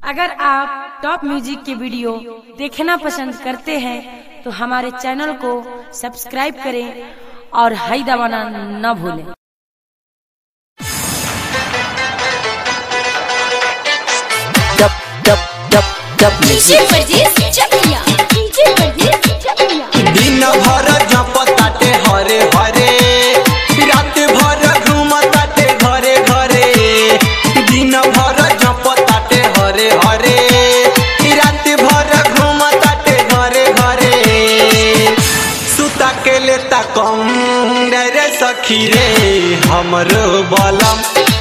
अगर आप top music के वीडियो देखना पसंद करते हैं तो हमारे चैनल को सब्सक्राइब करें और हाई दबाना न भूलें dub dub dub dub DJ Pardes Chakia DJ Pardes चकिया दिन भर जपताटे हरे हरे रात भर घूमताटे घरे घरे दिन भर जपताटे हरे हरे रात भर घूमताटे घरे घरे सुता के लेता कम रे सखी रे हमरो बलम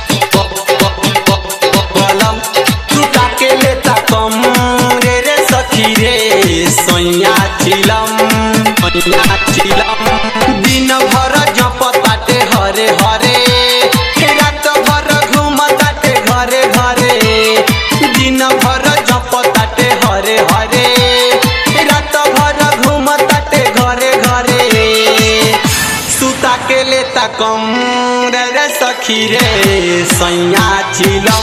बलम सुता के लेता कम रे रे सखी रे सोया चिलम सोया चिलम दिन भर जपताटे हरे हरे रात भर घूमताटे घरे घरे दिन भर जपताटे हरे हरे रात भर घूमताटे घरे घरे सुता के लेता कम रे रे सखी रे सैया चिलम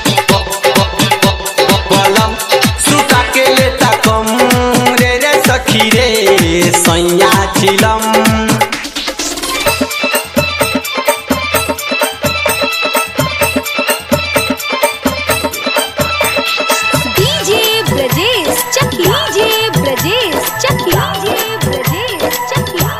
बलम सुता के लेता कम रे रे सखी रे सैया चिलम DJ Brajesh Chakia DJ Brajesh Chakia DJ Brajesh Chakia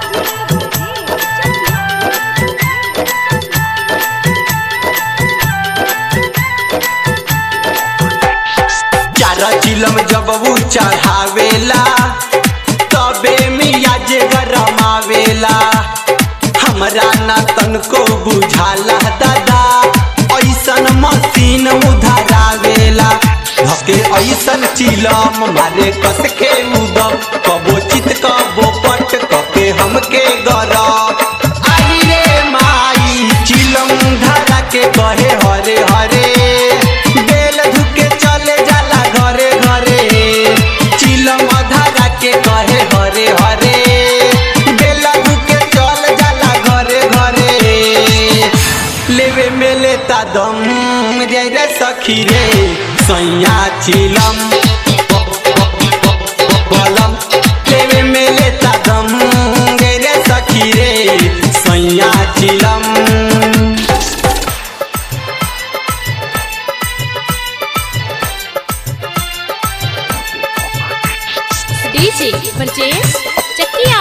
चार चिलम जब वो चढ़ावेला तबे मिया जे गरमावेला हमरा ना तनको बुझाला दादा ऐसन मशीन उधरावेला धके ऐसन चिलम मारे कस के उदम कबो चित कबो पट कके हमके गरब आई रे माई चिलम धरा के कहे हरे हरे बेल धुके चले जाला घरे घरे चिलम धरा के कहे हरे हरे बेला धुके चल जाला घरे घरे लेवे में लेता दम रे रे सखी रे सैया चिलम बलम लेवे में लेता दम रे रे सखी रे सैया चिलम DJ Brajesh Chakia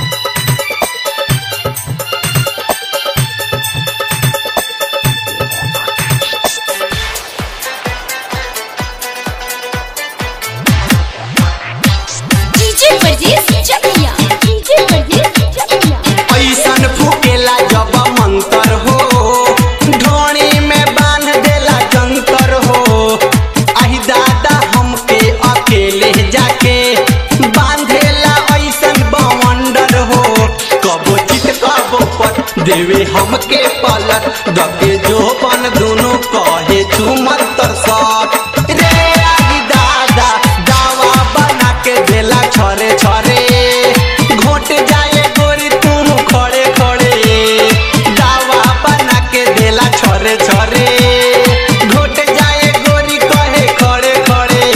DJ Pardes Chakia DJ Pardes चकिया ऐसन फूकेला जब मंतर हो ढोणी में बांध देला जंतर हो आही दादा हमके अकेले जाके बांधेला ऐसन बवंडर हो कबो चित कबो पट देवे हमके पलट दबे जो बन दोनों कहे चुमंतर सट रे आही दादा दावा बना के देला छरे छरे घोट जाए गोरी तुम खड़े खड़े दावा बना के देला छरे छरे घोट जाए गोरी कहे खड़े खड़े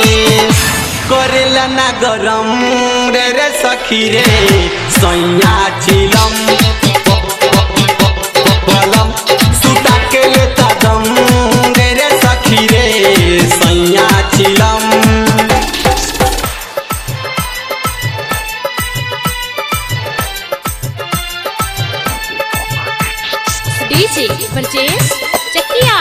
करेला ना गरम रे रे सखी रे सैया चिलम बलम सुता के लेता दम रे रे सखी रे सैया चिलम DJ Brajesh Chakia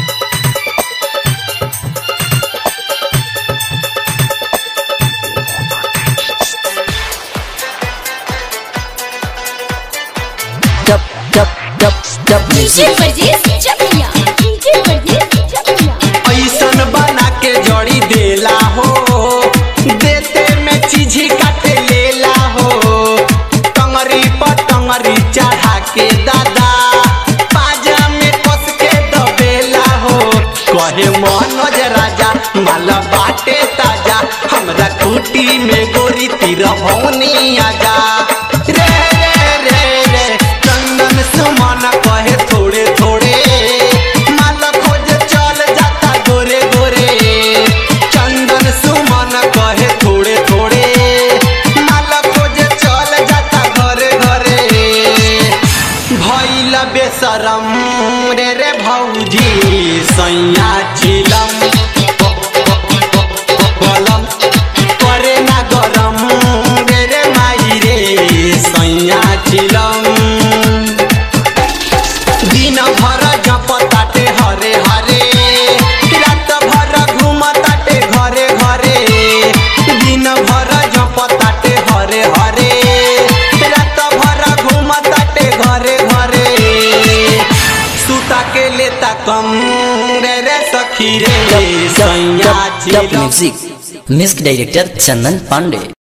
dub dub dub dub DJ Pardes Chakia DJ Pardes चकिया ऐसन बना के जड़ी देला हो देते में चीजी काटे लेला हो टंगरी पर टंगरी चढ़ा के दादा पाजा में कस के दबेला हो कहे मनोज राजा माला बाटे ताजा हमरा कुटी में गोरी तीर भौनी आजा रे रे रे रे चंदन सुमन कहे थोड़े थोड़े माला खोज चल जाता गोरे गोरे गरम रे रे भौजी सैया चिलम बलम करे ना गरम रे रे माई रे सैया चिलम दिन भर जप ताटे हरे हरे रात भर घूम ताटे घरे घरे दिन भर जप ताटे हरे हरे रात भर घूम ताटे घरे घरे सुता के लेता कम रे रे सखी रे Dub, सैया dub, dub चिलम music. Music director Chandan Pandey.